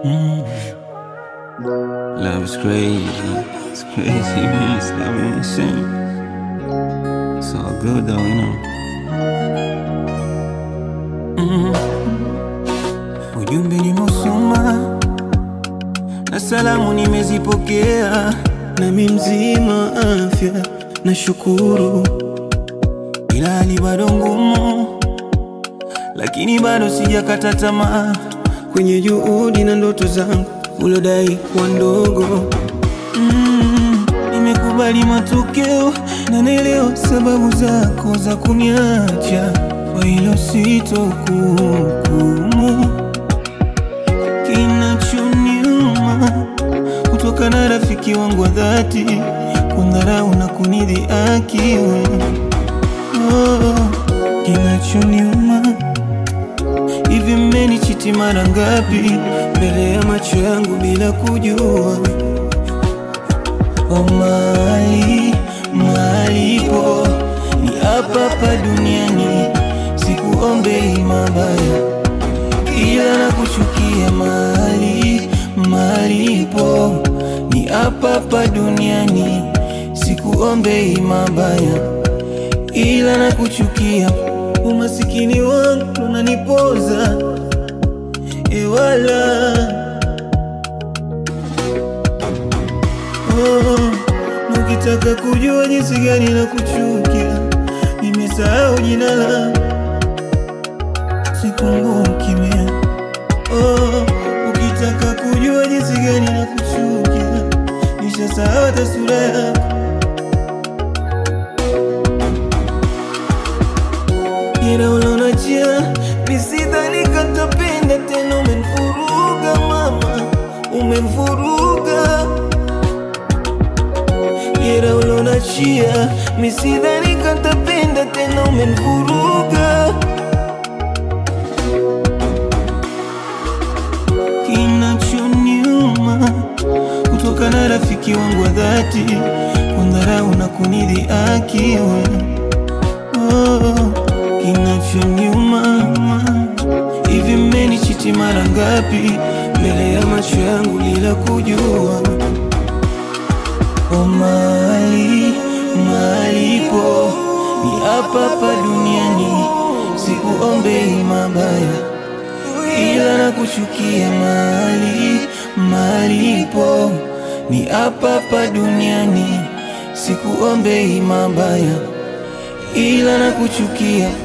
Love is crazy. It's crazy, man. It's not really insane. It's all good though, you know. Ujumbe nimeusoma na salamu nimezipokea, nami mzima afya nashukuru, ila hali bado ngumu, lakini bado sijakata tamaa kwenye juhudi na ndoto zangu ulodai kuwa ndogo. Mm, nimekubali matokeo na naelewa sababu zako za kuniacha, kwa hilo sitokuhukumu. Kinachoniuma kutoka na rafiki wangu wa dhati kundharau na kunidhihaki wewe. Oh, kinachoniuma hivi, mmenichiti mara ngapi mbele ya macho yangu bila kujua? Oh, mali malipo ni hapa hapa duniani, sikuombei mabaya ila na kuchukia mali malipo ni hapa hapa duniani, sikuombei mabaya ila na kuchukia. Umasikini wangu unanipoza ewala oh, na ukitaka kujua jinsi gani na kuchukia, nimesahau jina langu sikumbuki mie. Oh, ukitaka kujua jinsi gani na kuchukia, nishasahau hata sura yako. Ila ulonachia nisidhani katapenda tena, umenifuruga mama, umenifuruga Ila ulonachia misidhani katapenda tena, umenifuruga Kinachoniuma kutoka na rafiki wangu wa dhati kundharau na kunidhihaki wewe. Oh, kinachoniuma hivi, mmenichiti mara ngapi mbele ya macho yangu bila kujua? Oh, mali malipo ni hapa hapa duniani, sikuombei mabaya ila na kuchukia mali malipo ni hapa hapa duniani, sikuombei mabaya ila na kuchukia